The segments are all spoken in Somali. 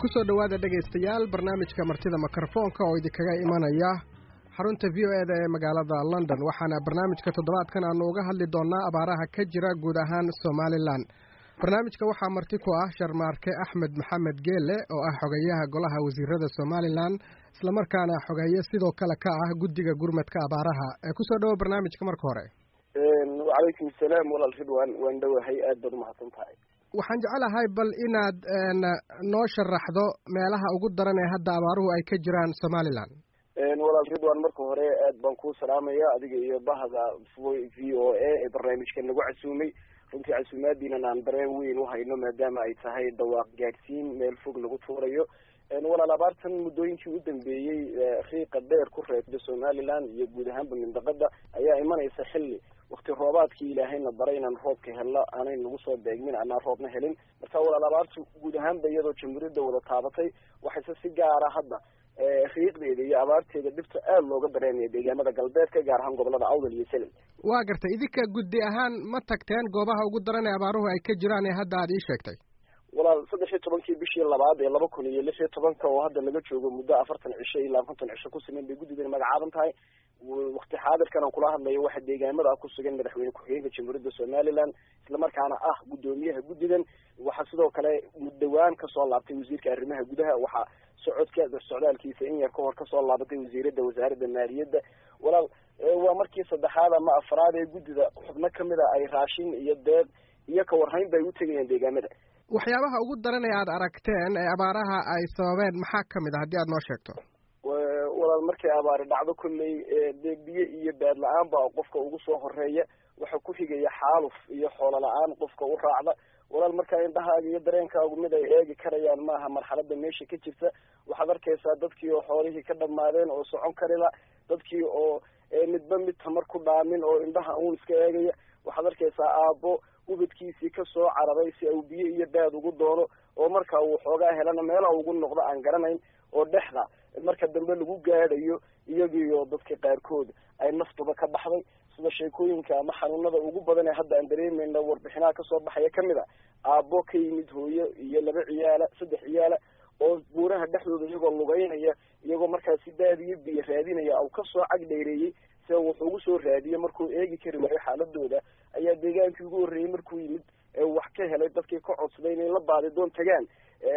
kusoo dhowaada dhegaystayaal barnaamijka martida mikrofoonka oo idinkaga imanaya xarunta v o e da ee magaalada london waxaana barnaamijka toddobaadkan aanu uga hadli doonnaa abaaraha ka jira guud ahaan somalilan barnaamijka waxaa marti ku ah sharmaarke axmed maxamed geele oo ah xogeyaha golaha wasiirada somalilan islamarkaana xogeeye sidoo kale ka ah guddiga gurmadka abaaraha ee kusoo dhowo barnaamijka marka hore wacalaykum salaam walaal ridwan waan dhowahay aad baad umahadsan tahay waxaan jecelahay bal inaad noo sharaxdo meelaha ugu daran ee hadda abaaruhu ay ka jiraan somalilan walaal ridwan marka hore aad baan kuu salaamaya adiga iyo bahda v o a ee barnaamijka nagu casuumay runtii casuumaadiinan aan dareen weyn uhayno maadaama ay tahay dhawaaq gaadhsiin meel fog lagu tuurayo walaal abaartan muddooyinkii u dambeeyey riiqa dheer ku reebda somalilan iyo guud ahaanba mindaqada ayaa imanaysa xilli wakti roobaadkii ilaahayna baray inaan roobka helno aanay nagu soo beegmin anaan roobna helin marka walaal abaartu guud ahaanba iyadoo jamhuuriyadda wada taabatay waxayse si gaara hadda riiqdeeda iyo abaarteeda dhibta aada looga dareemaya deegaamada galbeedka gaar ahaan gobolada awdal iyo selel waa gartay idinka guddi ahaan ma tagteen goobaha ugu daran ee abaaruhu ay ka jiraan ee hadda aad ii sheegtay walaal saddex iyo tobankii bishii labaad ee laba kun iyo lix iyo tobanka oo hadda laga joogo muddo afartan cisho ilaa konton cisho ku siman bay guddidan magacaaban tahay wakti xaadirkan aan kula hadlayo waxa deegaamada ku sugan madaxweyne ku-xigeenka jamhuuriyadda somalilan islamarkaana ah guddoomiyaha guddidan waxaa sidoo kale muddawaan kasoo laabtay wasiirka arrimaha gudaha waxaa socodka socdaalkiisa in yar ka hor kasoo laabatay wasiirada wasaaradda maaliyadda walaal waa markii saddexaad ama afraad ee guddida xubno kamid a ay raashin iyo deed iyo kawarhayn bay u tegayaan deegaamada waxyaabaha ugu daran ee aada aragteen ee abaaraha ay sababeen maxaa kamid a haddii aad noo sheegto walaal markay abaari dhacdo kolley dee biyo iyo baad la-aan baa qofka ugu soo horeeya waxa ku xigaya xaaluf iyo xoolo la-aan qofka u raacda walaal markaa indhahaaga iyo dareenkaagu mid ay eegi karayaan maaha marxalada meesha ka jirta waxaad arkaysaa dadkii oo xoolihii ka dhamaadeen oo socon karila dadkii oo midba mid tamar ku dhaamin oo indhaha uun iska eegaya waxaad arkaysaa aabbo ubadkiisii kasoo cararay si au biyo iyo baad ugu doono oo marka uu xoogaa helana meela ugu noqdo aan garanayn oo dhexda marka dambe lagu gaadhayo iyagiioo dadka qaarkood ay naftuba ka baxday sida sheekooyinka ama xanuunada ugu badan ee hadda aan dareemayna warbixinaha kasoo baxaya kamid a aabbo ka yimid hooyo iyo laba ciyaala saddex ciyaala oo buuraha dhexdooda iyagoo lugeynaya iyagoo markaasi baadiyo biyo raadinaya au kasoo cag dheereeyey si wuxuu ugu soo raadiye markuu eegi kari waayo xaaladooda ayaa deegaankii ugu horreeyey markuu yimid wax ka helay dadkii ka codsaday inay la baadi doon tagaan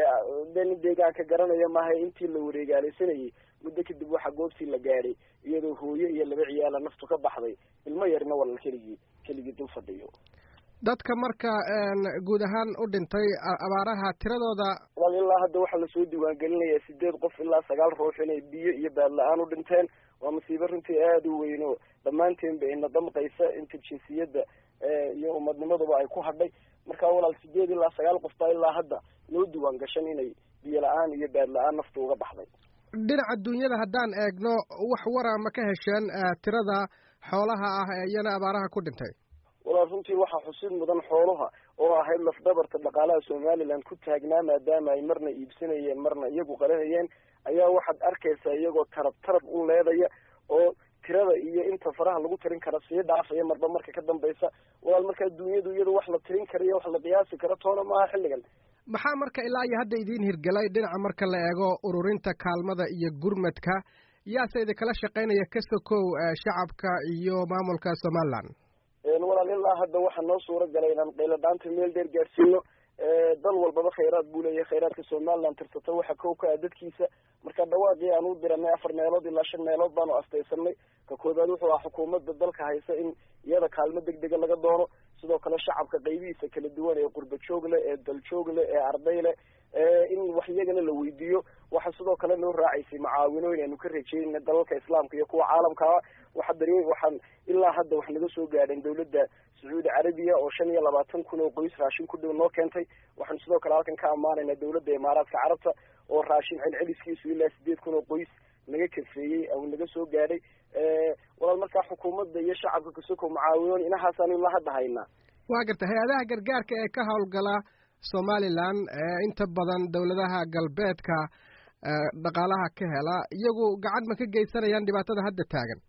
de nin deegaanka garanaya maaha intii la wareegaalaysanayay muddo kadib waxaa goobtii la gaadhay iyadoo hooyo iyo laba ciyaala naftu ka baxday ilmo yarna walal keligii keligii dul fadhiyo dadka marka guud ahaan u dhintay abaaraha tiradooda wal ilaa hadda waxaa lasoo diiwaangelinayaa sideed qof ilaa sagaal ruux inay biyo iyo baad la-aan u dhinteen waa masiibo runtii aada u weyn oo dhammaanteenba ina damqaysa inta jinsiyadda iyo umadnimaduba ay ku hadhay marka walaal sideed ilaa sagaal qof baa ilaa hadda loo diiwaan gashan inay biyo la-aan iyo baad la-aan naftu uga baxday dhinaca dunyada haddaan eegno wax wara ma ka hesheen tirada xoolaha ah ee iyana abaaraha ku dhintay walaal runtii waxaa xusid mudan xoolaha oo ahayd lafdabarta dhaqaalaha somaliland ku taagnaa maadaama ay marna iibsanayeen marna iyagu qalanayeen ayaa waxaad arkaysaa iyagoo tarab tarab u leedaya oo tirada iyo inta faraha lagu tirin kara sii dhaafaya marba marka ka dambaysa walaal markaa dunyadu iyadu wax la tirin karayo wax la qiyaasi karo toona maaha xilligan maxaa marka ilaa iyo hadda idiin hirgelay dhinaca marka la eego ururinta kaalmada iyo gurmadka yaase idinkala shaqaynaya ka sokow shacabka iyo maamulka somaliland walaal ilaa hadda waxaa noo suura galay inaan qayladhaanta meel dheer gaadhsiino dal walbaba khayraad buu leeyahay khayraadka somaliland tirsato waxa kow ka ah dadkiisa marka dhawaaqii aan u diranay afar meelood ilaa shan meelood baanu astaysanay ka koobaad wuxuu ah xukuumadda dalka haysa in iyada kaalmo deg dega laga doono sidoo kale shacabka qaybihiisa kala duwan ee qurba joog leh ee daljoog leh ee arday leh in wax iyagana la weydiiyo waxa sidoo kale noo raacaysay macaawinooyin aanu ka rajeynayna dalalka islaamka iyo kuwa caalamkaa waxa dari waxaan ilaa hadda wax naga soo gaadheen dawladda sacuudi carabiya oo shan iyo labaatan kun oo qoys raashin ku dhow noo keentay waxaan sidoo kale halkan ka ammaanaynaa dawladda imaaraadka carabta oo raashin celceliskiisu ilaa sideed kun oo qoys naga kafeeyey au naga soo gaadhay walaal markaa xukuumadda iyo shacabka kasoko macaawinoon inahaasaan ilaa hadda haynaa waa garta hay-adaha gargaarka ee ka howlgala somaliland inta badan dowladaha galbeedka dhaqaalaha ka hela iyagu gacan ma ka geysanayaan dhibaatada hadda taagan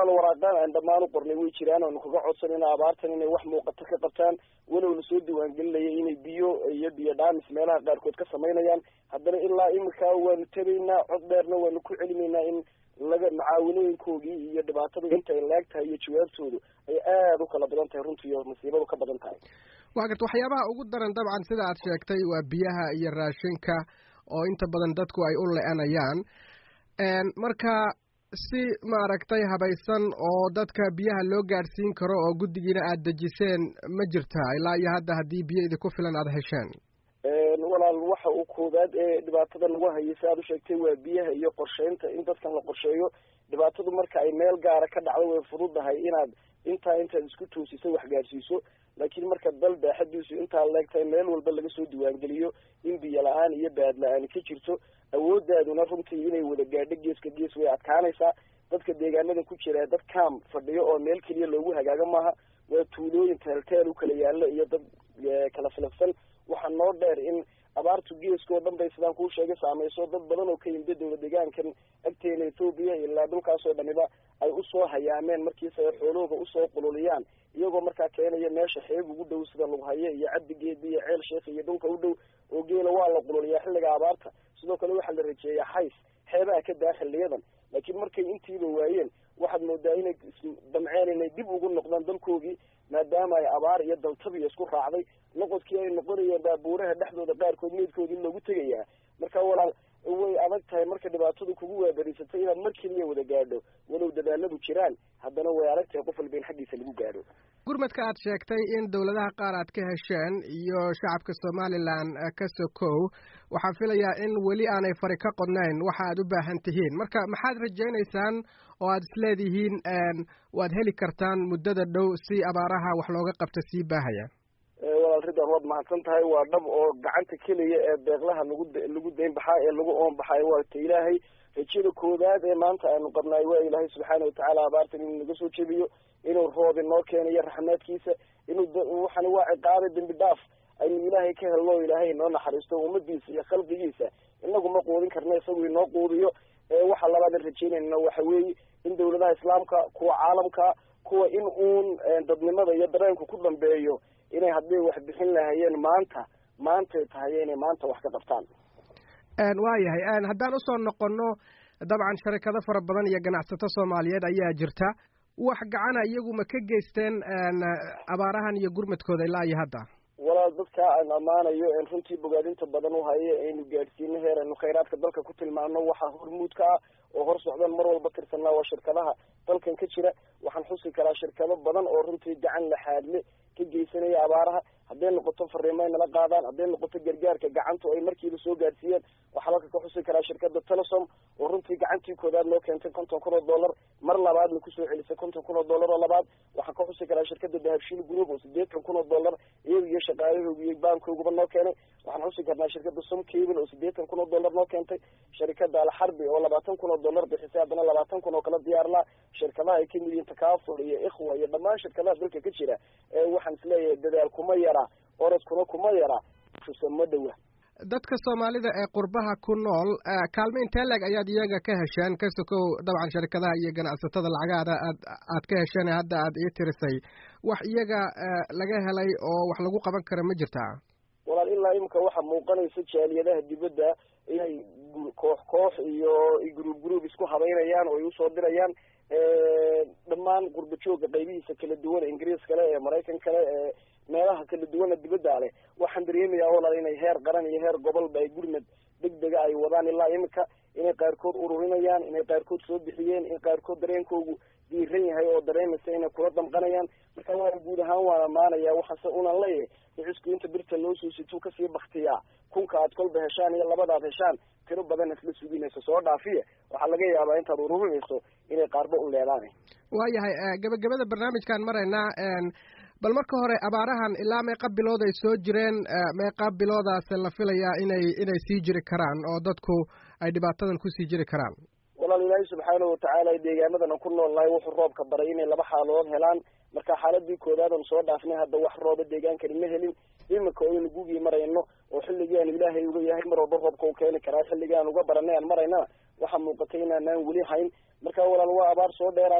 walaal waraaqaan aan dhammaan u qornay way jiraan oonu kaga codsanayna abaartan inay wax muuqato ka qabtaan walow lasoo diiwaangelinaya inay biyo iyo biyo dhaamis meelaha qaarkood ka samaynayaan haddana ilaa imika waanu tegaynaa cod dheerna waanu ku celinaynaa in laga macaawinooyinkoogii iyo dhibaatada inta ay laag tahay iyo jawaabtoodu ay aada u kala badan tahay runtii iyo masiibadu ka badan tahay waa garta waxyaabaha ugu daran dabcan sida aad sheegtay waa biyaha iyo raashinka oo inta badan dadku ay u le-anayaan marka si maaragtay habaysan oo dadka biyaha loo gaadhsiin karo oo guddigiina aada dejiseen ma jirtaa ilaa iyo hadda haddii biyo idinku filan aada hesheen walaal waxa uu koowaad ee dhibaatada lagu hayay si aad u sheegtay waa biyaha iyo qorsheynta in dadkan la qorsheeyo dhibaatadu marka ay meel gaara ka dhacdo way fududahay inaad intaa intaad isku toosiso wax gaadhsiiso laakiin marka dal baaxadiisu intaa leegtahay meel walba laga soo diiwaangeliyo in biyo la-aan iyo baad la-aani ka jirto awoodaaduna runtii inay wada gaadho geeska gees way adkaanaysaa dadka deegaanada ku jira dad kaam fadhiyo oo meel keliya loogu hagaago maaha waa tuulooyin teelteel u kala yaalla iyo dad kala filafsan waxaa noo dheer in abaartu geeska oo dhan bay sidaan kuu sheegay saamayso dad badan oo ka yimida dowla deegaankan agteena ethoobiya ilaa dhulkaasoo dhaniba ay usoo hayaameen markiisa ay xoolahooda usoo qululiyaan iyagoo markaa keenaya meesha xeeb ugu dhow sida lughaye iyo cabdigeedi iyo ceel sheekh iyo dhulka u dhow oo geela waa la qululiyaa xilliga abaarta sidoo kale waxaa la rajeeyaa xays xeebaha ka daa xiliyadan laakiin markay intiiba waayeen waxaad moodaa inay damceen inay dib ugu noqdaan dalkoogii maadaama ay abaar iyo daltabiya isku raacday noqodkii ay noqonayeen baabuuraha dhexdooda qaarkood meydkoodii loogu tegayaa marka walaal way adag tahay marka dhibaatadu kugu waabariysatay inaad mar keliya wada gaadho walow dadaaladu jiraan haddana way adag tahay qof walba in xaggiisa lagu gaadho gurmadka aad sheegtay in dowladaha qaar aad ka hesheen iyo shacabka somalilan ka sokow waxaan filayaa in weli aanay fari ka qodnayn waxa aad u baahan tihiin marka maxaad rajaynaysaan oo aad isleedihiin waad heli kartaan muddada dhow si abaaraha wax looga qabta sii baahaya walaal ridwan waad mahadsan tahay waa dhab oo gacanta keliya ee beeqlaha lagu lagu dayn baxaa ee lagu oon baxayo waa ta ilaahay rajada koowaad ee maanta aanu qabnaay waa ilaahay subxaana watacaala abaartan inuu naga soo jebiyo inuu roob inoo keenayo raxmaadkiisa inuu waxani waa ciqaabe dembi dhaaf aynu ilaahay ka helno o ilaahay inoo naxariisto ummadiisa iyo khalqigiisa inagu ma quudin karna isagu inoo quudiyo waxa labaadan rajeynayna waxa weeye in dawladaha islaamka kuwa caalamka kuwa in uun dadnimada iyo dareenku ku dambeeyo inay hadday wax bixin lahayeen maanta maantay tahay inay maanta wax ka qabtaan waayahay haddaan usoo noqono dabcan sharikado fara badan iyo ganacsato soomaaliyeed ayaa jirta wax gacana iyagu ma ka geysteen abaarahan iyo gurmadkooda ilaa iyo hadda walaal dadka aan ammaanayo en runtii bogaadinta badan u hayo aynu gaadhsiino heer aynu khayraadka dalka ku tilmaano waxaa hormuudka ah oo hor socdan mar walba tirsanaa waa shirkadaha dalkan ka jira waxaan xusi karaa shirkado badan oo runtii gacan laxaadle ka geysanaya abaaraha hadday noqoto fariimo ay nala qaadaan hadday noqoto gargaarka gacantu ay markiiba soo gaadhsiiyeen waxaa halka ka xusi karaa shirkada telesom oo runtii gacantii koodaad noo keentay konton kun oo dollar mar labaadna kusoo celisay konton kun oo dollar oo labaad waxaan ka xusi karaa shirkada dahabshiil group oo sideetan kun oo dollar iyaga iyo shaqaalahooga iyo baankooguba noo keenay waxaan xusi karnaa shirkada som cable oo sideetan kun oo dollar noo keentay shirkada alxarbi oo labaatan kun oo dollar bixisay haddana labaatan kun oo kala diyaarlaa shirkadaha ay kamid yihiin takaful iyo ikhwa iyo dhammaan shirkadaha dalka ka jira waxaan isleeyahay dadaal kuma yara orodkuna kuma yara ma dhowa dadka soomaalida ee qurbaha ku nool kaalmo intee leeg ayaad iyaga ka hesheen ka sokow dabcan sharikadaha iyo ganacsatada lacagaada aad aad ka hesheen hadda aad ii tirisay wax iyaga laga helay oo wax lagu qaban kara ma jirtaa walaal ilaa imika waxaa muuqanaysa jaaliyadaha dibadda inay koox koox iyo gruub gruub isku habeynayaan oo ay usoo dirayaan dhammaan qurba jooga qaybihiisa kala duwan ingiriis kale ee maraykan kale ee meelaha kala duwana dibadda leh waxaan dareemayaa walaal inay heer qaran iyo heer gobolba ay gurmad degdega ay wadaan ilaa imika inay qaarkood ururinayaan inay qaarkood soo bixiyeen in qaarkood dareenkoogu diiran yahay oo dareemaysa inay kula damqanayaan marka waana guud ahaan waan amaanaya waxaase unan leeyahay ricisku inta birta loo soo situu kasii baktiyaa kunka aad kolba heshaan iyo labadaad heshaan tiro badan isla suginayso soo dhaafiye waxaa laga yaabaa intaad ururinayso inay qaarba u leedaan waayahay gabagabada barnaamijkaan maraynaa bal marka hore abaarahan ilaa meeqa bilood ay soo jireen meeqa biloodaas la filayaa inay inay sii jiri karaan oo dadku ay dhibaatadan kusii jiri karaan walaal ilaahay subxaana watacaala deegaanadan ku nool nahay wuxuu roobka baray inay laba xaaladood helaan marka xaaladii koodaadan soo dhaafnay hadda wax rooba deegaankani ma helin imika oynu gugii marayno oo xilligii aanu ilaahay uga yahay mar walba roobka u keeni karaa xilligii aan uga baranay aan maraynana waxaa muuqatay inaanaan weli hayn marka walaal waa abaar soo dheeraatay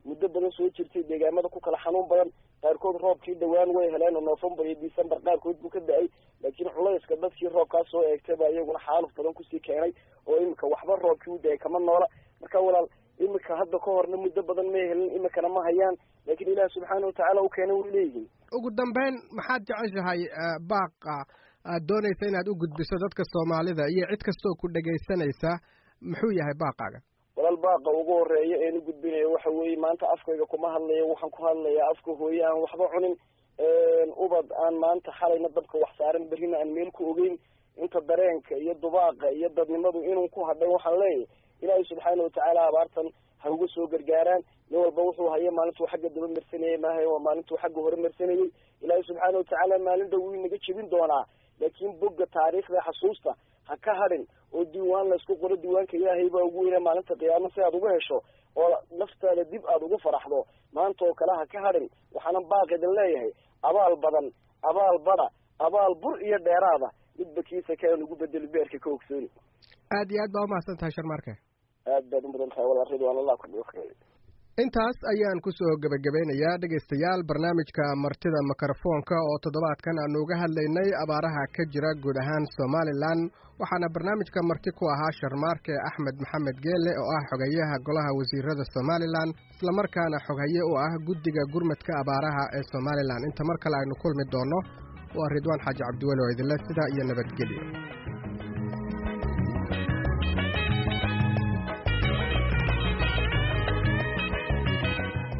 muddo badan soo jirtay deegaamada ku kala xanuun badan qaarkood roobkii dhawaan way heleen oo novembar iyo december qaarkood buu ka da-ay laakiin culayska dadkii roobkaas soo eegtay baa iyaguna xaaluf badan kusii keenay oo imika waxba roobkii u da-ay kama noola marka walaal imika hadda ka horna muddo badan may helin imikana ma hayaan laakiin ilaah subxaana watacaala u keenay way leeyihiin ugu dambeyn maxaad jeceshahay baaqa aad doonaysa inaad u gudbiso dadka soomaalida iyo cid kastoo ku dhegaysanaysa muxuu yahay baaqaaga walaal baaqa ugu horeeya een u gudbinayo waxa weeye maanta afkayga kuma hadlayo waxaan ku hadlayaa afka hooye aan waxba cunin ubad aan maanta xalayna dabka wax saaran berrina aan meel ku ogeyn inta dareenka iyo dubaaqa iyo dadnimadu inuu ku hadhay waxaan leeyahay ilaahay subxaana watacaala abaartan ha uga soo gargaaraan nin walba wuxuu haya maalintuu xagga daba marsanayey maaha waa maalintuu xagga hore marsanayey ilaahay subxaana watacaala maalin dhow wuu inaga jebin doonaa laakiin bogga taariikhda xasuusta ha ka hadhin oo diiwaan laysku qoro diiwaanka ilaahay baa ugu weyna maalinta qiyaamo si aad uga hesho oo naftaada dib aada ugu faraxdo maanta oo kale ha ka hadhin waxaanan baaqidin leeyahay abaal badan abaal bada abaal bur iyo dheeraada midba kiisa kaan ugu bedeli beerka ka ogsooni aad iyo aad baa umahadsan tahay sharmaarke aad baad u mudan tahay walaal ridwaan allah ku dhigo intaas ayaan kusoo gebagabeynayaa dhegaystayaal barnaamijka martida mikrofoonka oo toddobaadkan aanu uga hadlaynay abaaraha ka jira guud ahaan somalilan waxaana barnaamijka marti ku ahaa sharmaarke axmed maxamed geele oo ah xogayaha golaha wasiirada somalilan islamarkaana xoghaye u ah guddiga gurmadka abaaraha ee somalilan inta mar kale aynu kulmi doonno waa ridwaan xaaji cabdiweli oo idinle sidaa iyo nabadgelyo